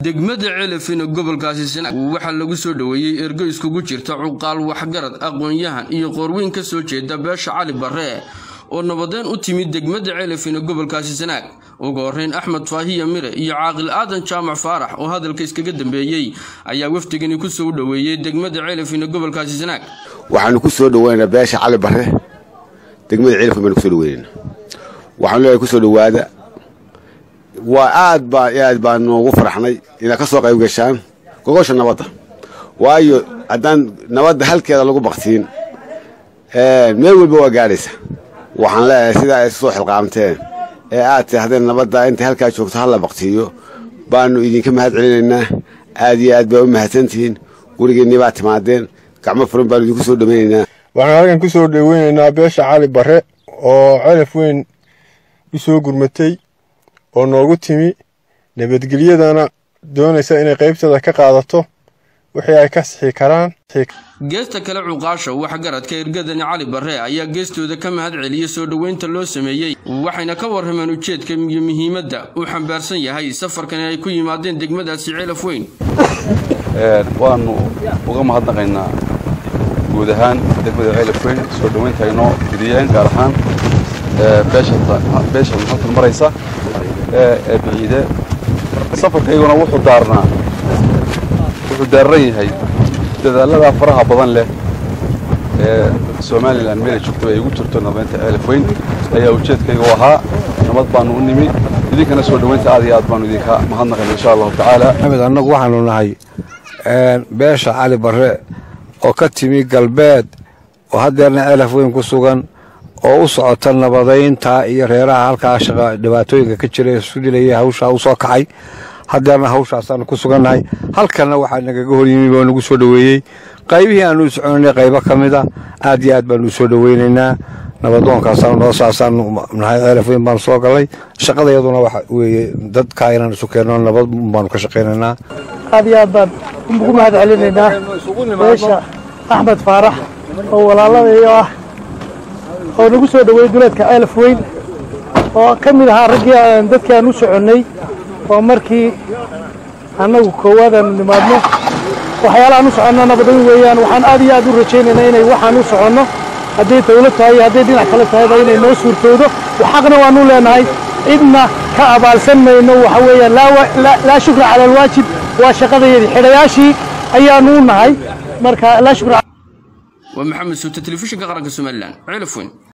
degmada celafina gobolkaasi sanaag waxaa lagu soo dhoweeyey ergo iskugu jirta cuqaal waxgarad aqoon-yahan iyo qoorweyn ka soo jeeda beesha cali barre oo nabadeen u timid degmada celafina gobolkaasi sanaag ugu horeyn axmed faahiya mire iyo caaqil aadan jaamac faarax oo hadalka iskaga dambeeyey ayaa wafdigani ku soo dhoweeyey degmada celafina gobolkaasi sanaag waxaanu ku soo dhoweynaa beesha cali barre degmada celafin baanu kusoo dhoweynayna waxaanu leeyahay kusoo dhowaada waa aad baa aad baa noogu faraxnay inaad ka soo qayb gashaan gogosha nabadda waayo haddaan nabadda halkeeda lagu baktiin meel walba waa gaadhaysa waxaan leeyahay sidaa ay soo xilqaamteen ee aad taahdeen nabadda intay halkaa joogto halla baktiiyo baanu idinka mahad celinaynaa aad iyo aad baa u mahadsantihiin gurigeennii baa timaadeen gacmo furan baanu idinku soo dhowaynaynaa waxaan halkan ku soo dhoweynaynaa beesha cali barre oo celaf weyn u soo gurmatay oo noogu timi nabadgelyadana doonaysa inay qaybteeda ka qaadato wixii ay ka sixi karaan geesta kale cuqaasha waxgaradka ergadani cali barre ayaa geestooda ka mahad celiya soo dhoweynta loo sameeyey waxayna ka warrameen ujeedka iyo muhiimadda uu xambaarsan yahay safarkani ay ku yimaadeen degmadaasi celaf weyn waannu uga mahadnaqaynaa guud ahaan degmada celaf weyn soo dhoweynta ay noo fidiyeen gaar ahaan beesha halkan maraysa ee biciide safarkayguna wuxuu daarnaa wuxuu daaran yahay dadaallada faraha badan leh ee somalilan meelay joogtaba ay ugu jirto nabadeynta ceelaf weyn ayaa ujeedkayga u ahaa nabad baanu u nimi idinkana soo dhoweynta aad iyo aad baanu idinka mahadnaqayna insha allahu tacaala maxamed annagu waxaanu nahay beesha cali barre oo ka timi galbeed oo haddeerna ceelaf weyn ku sugan oo u socota nabadaynta iyo reeraha halkaa shaqa dhibaatooyinka ka jira isu dilaya hawshaa u soo kacay haddeerna hawshaasaanu ku sugannahay halkanna waxaa nagaga hor yimi boo nagu soo dhoweeyey qaybihii aanu soconay qaybo ka mida aad iyo aad baanu usoo dhoweynaynaa nabadoonkaasaanu noo saasaanu nahay ceelaf weyn baanu soo gallay shaqadayaduna waxa weeye dadkaa inaan isu keenno nabad baanu ka shaqaynaynaa aad iyo aad baan ugu mahad celinaynaa beesha axmed faarax oo walaaladayo ah oo nagu soo dhoweeyey duleedka ceelaf weyn oo ka mid ahaa raggii aan dadkii aan u soconnay oo markii annagu koowaad aanu nimaadno waxyaalahaan u soconno nabadayn weeyaan waxaan aad iyo aad u rajaynaynaa inay waxaan u soconno hadday dawlad tahay iyo hadday dhinac kale tahayba inay noo suurtoodo xaqna waanu leenahay cidna ka abaalsan mayno waxa weeyaan laa shukra cala alwaajib waa shaqadayadii xidhayaashii ayaanu u nahay marka laa shukra waa maxamed suute telefishinka qaranka somalilan celaf weyn